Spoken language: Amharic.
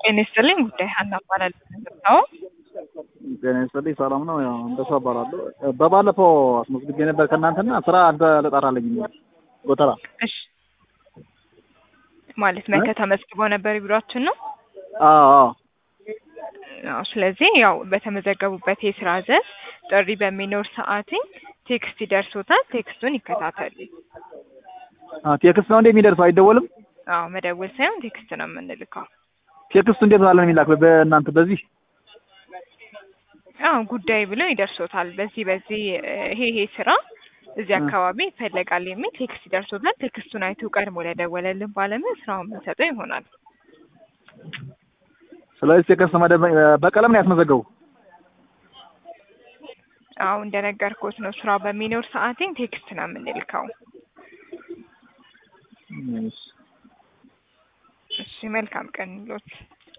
ጤና ይስጥልኝ ጉዳይ ሀና እባላለሁ። ነው ጤና ይስጥልኝ ሰላም ነው። ያው እንደሱ እባላለሁ። በባለፈው አስመዝግቤ ነበር ከእናንተና ስራ አልተጠራልኝም። ጎተራ እሺ፣ ማለት መከ ተመዝግበው ነበር ቢሯችን ነው። አዎ አዎ አዎ። ስለዚህ ያው በተመዘገቡበት የስራ ዘርፍ ጥሪ በሚኖር ሰዓት ቴክስት ይደርሶታል። ቴክስቱን ይከታተሉ። አ ቴክስት ነው እንዴ የሚደርሰው? አይደወልም? አዎ መደወል ሳይሆን ቴክስት ነው የምንልከው። ቴክስቱ እንዴት ባለ ነው የሚላክ? በእናንተ በዚህ አዎ ጉዳይ ብለው ይደርሶታል። በዚህ በዚህ ይሄ ይሄ ስራ እዚህ አካባቢ ይፈለጋል የሚል ቴክስት ይደርሶታል። ቴክስቱን አይቶ ቀድሞ ለደወለልን ባለሙያ ስራውን የምንሰጠው ይሆናል። ስለዚህ ቴክስት መደበ በቀለም ነው ያስመዘገቡ። አዎ እንደነገርኩት ነው። ስራው በሚኖር ሰዓቴን ቴክስት ነው የምንልከው። እሺ እሺ መልካም ቀን ይሎት